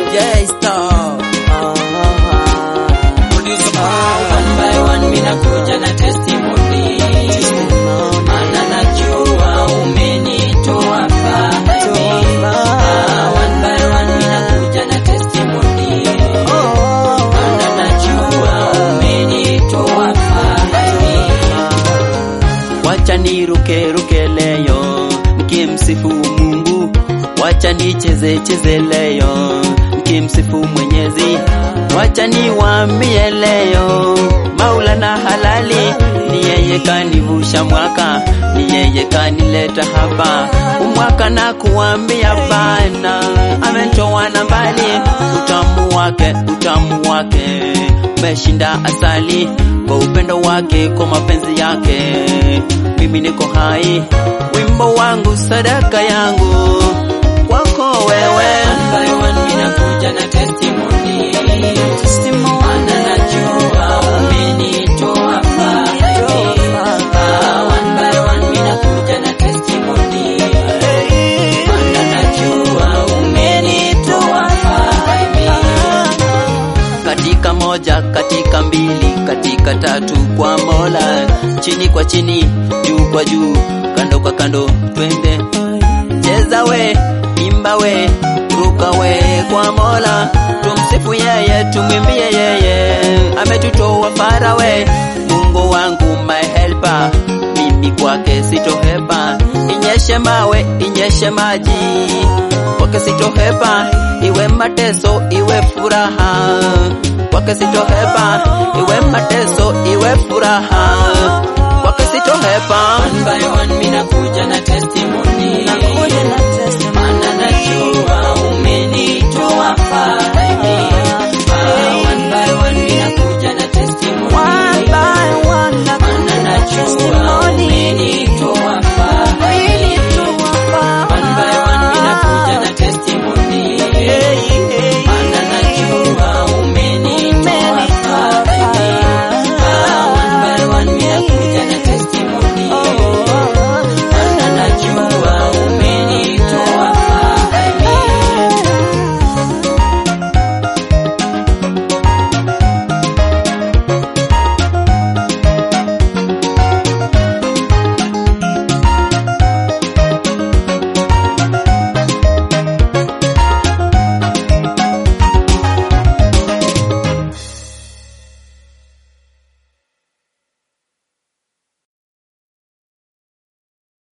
J-Star. One by one mina kuja na testimony. Maana najua umenitoa mbali. Ah, one by one mina kuja na testimony. Maana najua umenitoa mbali. Wacha niruke ruke leo nikimsifu Mungu, wacha nicheze cheze leo nikimsifu Mwenyezi, wacha niwaambie leo Maulana halali ni yeye kanivusha mwaka, ni yeye kanileta hapa umwaka na kuambia bana, amenitoa na mbali, utamu wake utamu wake umeshinda asali kwa upendo wake, kwa mapenzi yake, mimi niko hai. Wimbo wangu sadaka yangu kwako wewe, One by one mina kuja na testimony. Maana najua umenitoa mbali. Ah, one by one mina kuja na testimony. Maana najua umenitoa mbali. katika moja, katika mbili, katika tatu kwa Mola, chini kwa chini, juu kwa juu, kando kwa kando, twende cheza we, imba we, ruka we kwa Mola, tumsifu yeye, tumwimbie yeye, ametutoa fara we, Mungu wangu my helper, mimi kwake sitohepa, inyeshe mawe, inyeshe maji, kwake sitohepa, iwe mateso, iwe furaha, kwake sitohepa, iwe mateso, iwe furaha, kwake sitohepa. One by one mina kuja na testimony.